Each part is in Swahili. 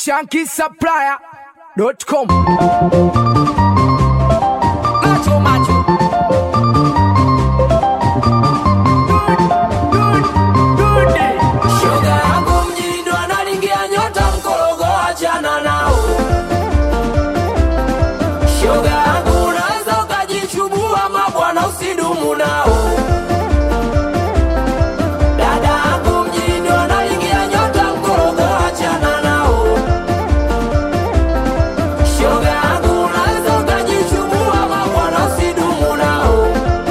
shankisupplier.com. Macho, macho. Shoga yangu mjini ndo analingia nyota mkorogo, achana nao. Shoga yangu unaweza ukajichubua mabwana, usidumu nao. Dada yangu mjini ndo analingia nyota mkorogo, achana nao. Shoga yangu unaweza ukajichubua mabwana, usidumu nao.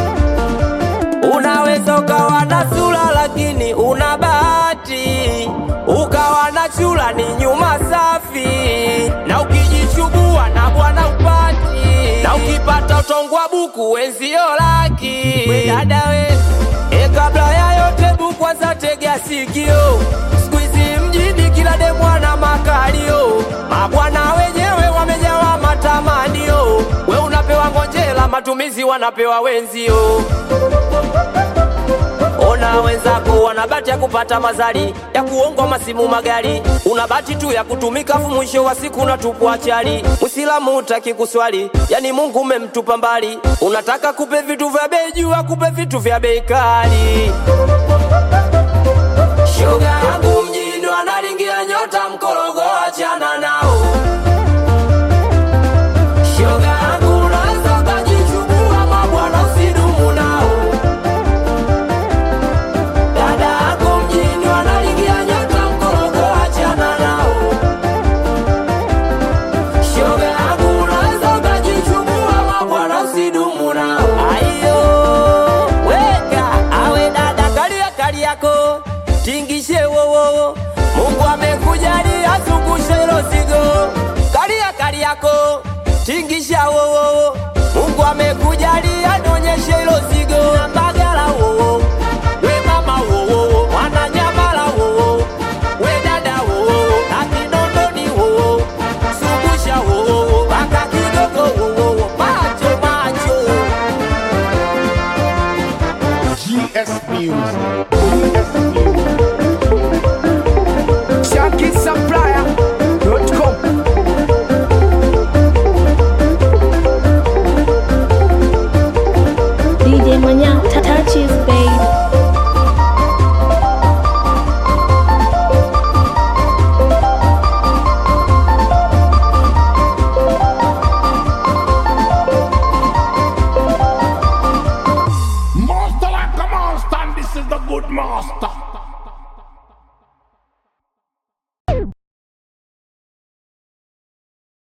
Unaweza ukawa na sura lakini una bahati, ukawa na chula ni nyuma safi, na ukijichubua na bwana upati, na ukipata utongwa buku wenzio laki. We dada we, e, kabla ya yote bu kwanza tega sikio, siku hizi mjini kila demwana makalio, mabwana wenyewe wamejawa matamanio, we unapewa ngonjela, matumizi wanapewa wenzio. Ona wenzako wana bahati ya kupata mazali ya kuongwa masimu magari, una bahati tu ya kutumika, fu mwisho wa siku unatupwa chali. Mwislamu utaki kuswali, yani Mungu umemtupa mbali, unataka kupe vitu vya bei juu, akupe vitu vya bei kali. Shoga yangu mjini ndo analingia nyota mkorogo, achana